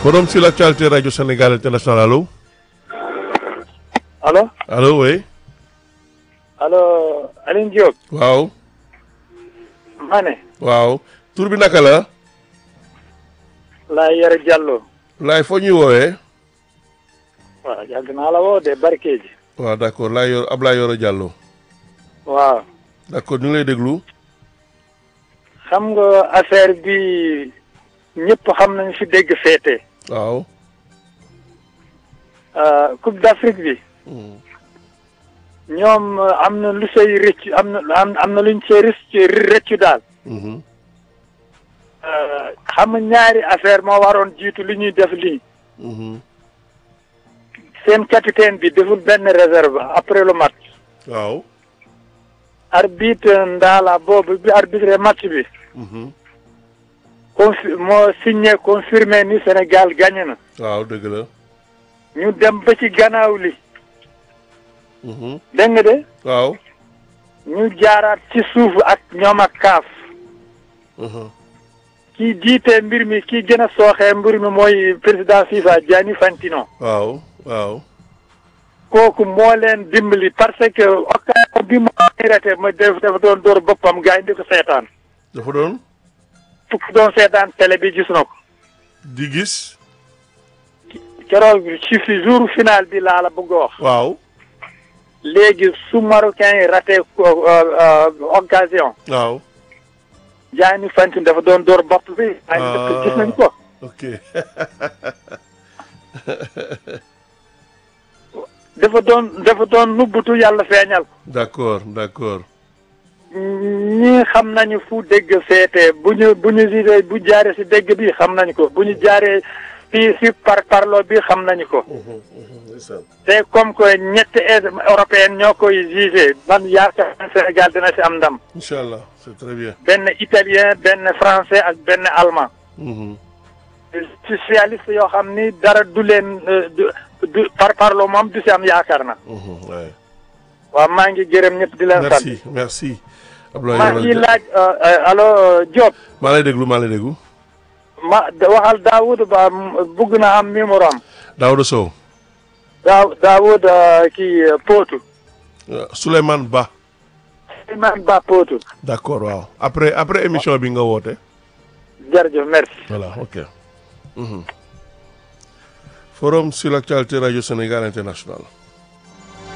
forum sur l'actualité radio Sénégal international allo allo allo oui allo Alioune Diop waaw ma ne waaw tur bi naka la laa yore Diallo laay foo ñuy woowee waaw yàgg naa la woo de barke ji waaw d'accord laay yor Ablaye Yoro Diallo waaw d'accord ñu ngi lay déglu xam nga affaire bi ñëpp xam nañ fi dégg féete waaw Coupe d'Afrique bi ñoom am na lu say rëcc am na am am na luñ say rëcc rëccu daal Mhm. xam nga ñaari affaire moo waroon jiitu li ñuy def lii Mhm. seen capitaine bi deful benn réserve après le match waaw arbitre Ndala boobu bi arbitre match bi Mhm. confi moo signé confirmé ni Sénégal gagné na waaw dëgg la ñu dem ba ci gannaaw li Mhm. dégg nga de waaw ñu jaaraat ci suuf ak ñoom ak kaaf Mhm. kii jiite mbir mi kii gën a sooxee mbir mi mooy président FIFA Gianni Infantino waaw waaw kooku moo leen dimbali parce que occasion bi mu raté ma def dafa doon door boppam gars yi di ko seetaan dafa doon fukk doon seetaan télé bi gis na ko di gis keroog ci fi jour final bi laa la bëgg a wax waaw léegi su marocain yi raté ko- euh, euh, occasion waaw Gianni Infantino dafa doon door bopp bi ay dëkk gis nañ ko ok dafa doon dafa doon nubbutu yàlla feeñal ko d'accord d'accord ñi xam nañu fu dégg féete bu ñu bu ñu gisee bu jaaree si dégg bi xam nañu ko bu ñu jaaree fii si par parlo bi xam nañu ko Mhm. Mhm. ndeysaan. te comme que ñetti européenne ñoo koy jugé man yaakaar naa Sénégal dina si am ndam incha allah c'est très bien benn italien benn français ak benn allemand Mhm. socialiste yoo xam ni dara du leen euh, du du par parlo moom du si am yaakaar na Mhm. ouais. waaw maa ngi gërëm ñëpp di leen sant merci merci Abdoulaye maa Yoro ngi Dia- laaj euh, euh, allo Diop maa lay déglu maa lay déglu ma da- waxal Daoud Ba m- bugg na am numéro am Daouda Sow Daaw Daoud euh, kii euh, Potou euh, Souleymane Ba Souleymane Ba Potou d'accord waaw après après émission bi nga woote jërëjëf merci voilà ok Mhm. forum sur l'actualité radio Sénégal international